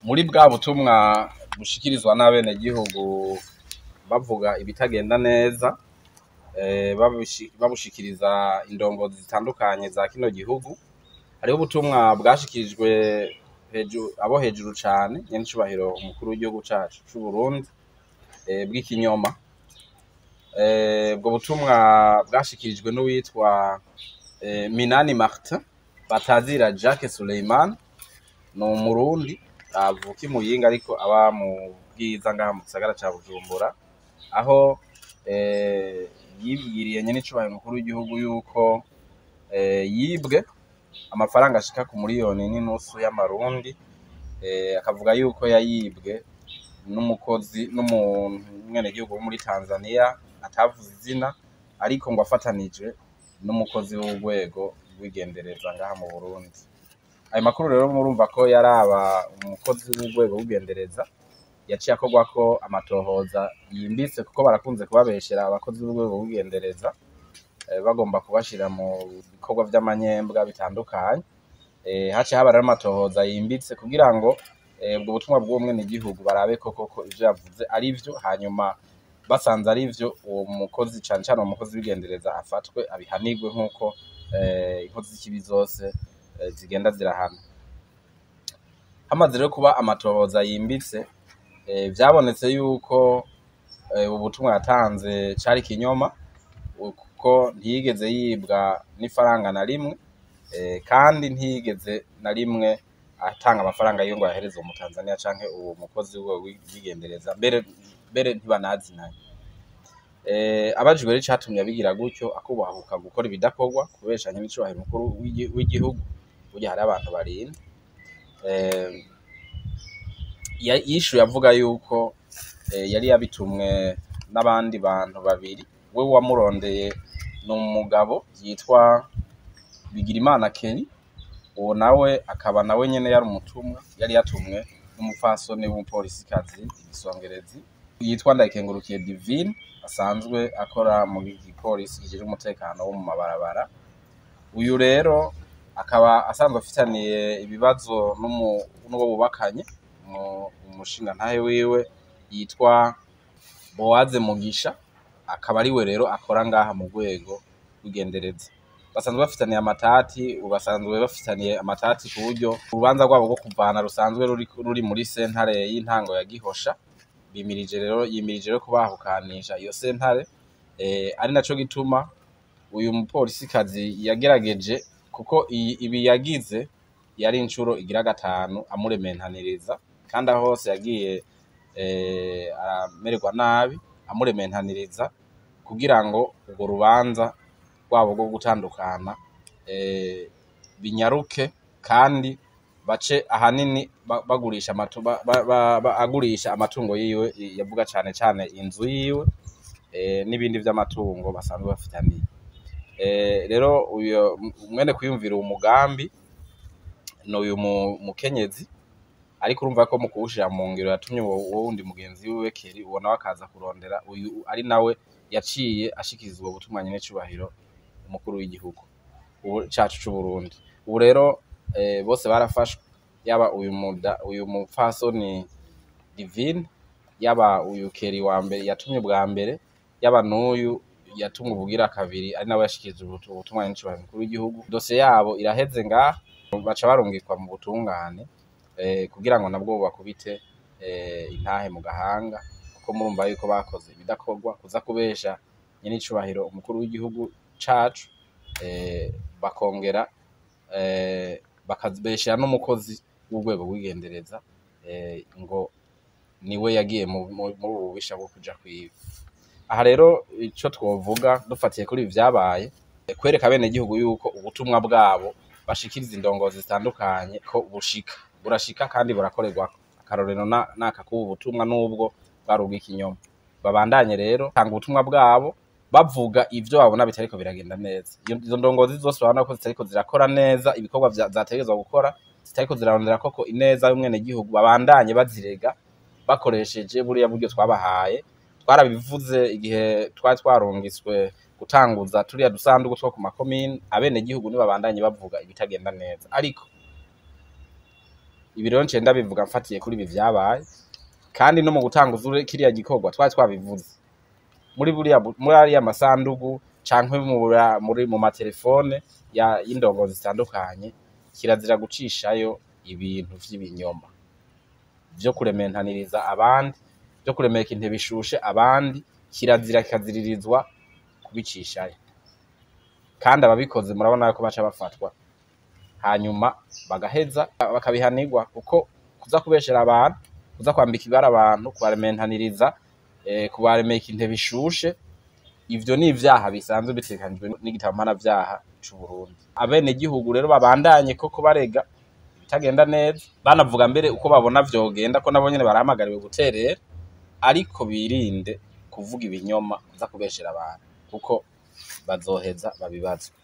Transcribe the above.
muri bwa butumwa bushikirizwa n'abenegihugu bavuga ibitagenda neza babushikiriza indongozi zitandukanye za kino gihugu hariho ubutumwa bwashikirijwe abo hejuru cane nyenicubahiro umukuru w'igihugu cacu c'uburundi bw'ikinyoma ubwo butumwa bwashikirijwe n'uwitwa minani martin batazira jacques suleiman ni umurundi avuka i muyinga ariko aba mu bwiza ngaha mu gisagara ca bujumbura aho yibwiriye nyenicubahiro umukuru w'igihugu yuko yibwe amafaranga ashika ku miliyoni n'inusu y'amarundi akavuga yuko yayibwe n'umukozi n'umwenegihugu wo muri tanzania atavuze izina ariko ngo afatanijwe n'umukozi w'urwego rw'igendereza ngaha mu burundi ayo makuru rero murumva ko yaraba umukozi w'urwego rw'igendereza yaciye akorwako amatohoza yimbitse kuko barakunze kubabeshera abakozi b'urwego rw'igendereza bagomba kubashira mu bikorwa vy'amanyembwa bitandukanye haciye haba rero amatohoza yimbitse kugira ngo ubwo butumwa bw'uwo mwenegihugu barabe ko koko ivyo yavuze ari vyo hanyuma basanze ari vyo uwo mukozi cane cane uwo mukozi w'igendereza afatwe abihanirwe nk'uko inkozi z'ikibi zose zigenda zirahana hamaze rero kuba amatohoza yimbitse vyabonetse yuko ubutumwa yatanze cari ikinyoma kuko ntiyigeze yibwa n'ifaranga na rimwe kandi ntiyigeze na rimwe atanga amafaranga yiwe ngo ayahereze uwo mutanzaniya canke uwo mukozi w'igendereza mbere mbere ntibanazinanye abajijwe rero icatumye abigira gutyo akubahuka gukora ibidakorwa kubeshanya n'icubahiro mukuru w'igihugu burya hari abantu barinda yishuye avuga yuko yari yabitumwe n'abandi bantu babiri we wamurondeye ni umugabo yitwa Bigirimana Kenny uwo nawe akaba nawe nyene yari umutumwa yari yatumwe n'umupfasoni w'umupolisikazi igisongerezi yitwa Ndayikengurukiye Divine asanzwe akora mu gipolisi kijejwe umutekano wo mu mabarabara uyu rero akaba asanzwe afitaniye ibibazo n'uwo bubakanye umushingantahe wiwe yitwa Bowaze Mugisha akaba ariwe rero akora ngaha mu rwego rw'igendereza basanzwe bafitaniye amatati basanzwe bafitaniye amatati ku buryo urubanza rwabo rwo kuvana rusanzwe ruri muri sentare y'intango ya Gihosha bimirije rero yimirije rero kubahukanisha iyo sentare ari naco gituma uyu mupolisikazi yagerageje kuko ibi yagize yari incuro igira gatanu amurementaniriza kandi aho hose yagiye aramererwa nabi amurementaniriza kugira ngo urwo rubanza rwabo rwo gutandukana binyaruke kandi bace ahanini bagurisha agurisha amatungo yiwe yavuga cane cane inzu yiwe n'ibindi vy'amatungo basanzwe bafitaniye rero uyo mwene kwiyumvira uwo mugambi ni uyu mukenyezi ariko urumva ko mu kuwushira mu ngiro yatumye uwo wundi mugenzi wiwe Keri uwo nawe akaza kurondera uyu ari nawe yaciye ashikiriza ubwo butumwa nyene cubahiro umukuru w'igihugu cacu c'Uburundi ubu rero bose barafashwe yaba uyu muda uyu mupfasoni Divine yaba uyu Keri wa mbere yatumye bwa mbere yaba n'uyu yatumwe ubugira kabiri ari nawe yashikirije ubutumwa nyene cubahiro umukuru w'igihugu dosiye yabo iraheze ngaha baca barungikwa mu butungane kugira ngo nabwo bakubite intahe mu gahanga kuko murumva yuko bakoze ibidakorwa kuza kubesha nyenicubahiro umukuru w'igihugu cacu bakongera bakabeshera n'umukozi w'urwego rw'igendereza ngo niwe yagiye muri ubu bubisha bwo kuja kwiba aha rero ico twovuga dufatiye kuri ibi vyabaye kwereka abenegihugu yuko ubutumwa bwabo bashikiriza indongozi zitandukanye ko bushika burashika kandi burakorerwako akarorero naka kubu butumwa n'ubwo bwari ubw'ikinyoma babandanye rero tanga ubutumwa bwabo bavuga ivyo babona bitariko biragenda neza izo ndongozi zose babona ko zitariko zirakora neza ibikorwa zategerezwa gukora zitariko zirarondera koko ineza y'umwenegihugu babandanye bazirega bakoresheje buriya buryo twabahaye twarabivuze igihe twari twarungiswe gutanguza turiya dusandugu two ku makomine abenegihugu nibabandanye bavuga ibitagenda neza ariko ibi rero nce ndabivuga mfatiye kuri ibi vyabaye kandi no mu gutanga uzure kiriya gikorwa twari twabivuze muri buriya bu- muri ariya masandugu canke mu bura- muri mu matelefone ya y'indongozi zitandukanye kirazira gucishayo ibintu vy'ibinyoma vyo kurementaniriza abandi vyo kuremeka intebe ishushe abandi kirazira kikaziririzwa kubicishayo kandi ababikoze murabona ko baca bafatwa hanyuma bagaheza bakabihanirwa kuko kuza kubeshera abantu kuza kwambika ibara abantu kubarementaniriza eh, kubaremeka intebe ishushe ivyo ni ivyaha bisanzwe bitegekanijwe n'igitabo mpanavyaha c'Uburundi abenegihugu rero babandanye koko barega ibitagenda neza banavuga mbere uko babona vyogenda ko nabo nyene barahamagariwe guterera ariko birinde kuvuga ibinyoma kuza kubeshera abantu kuko bazoheza babibazwe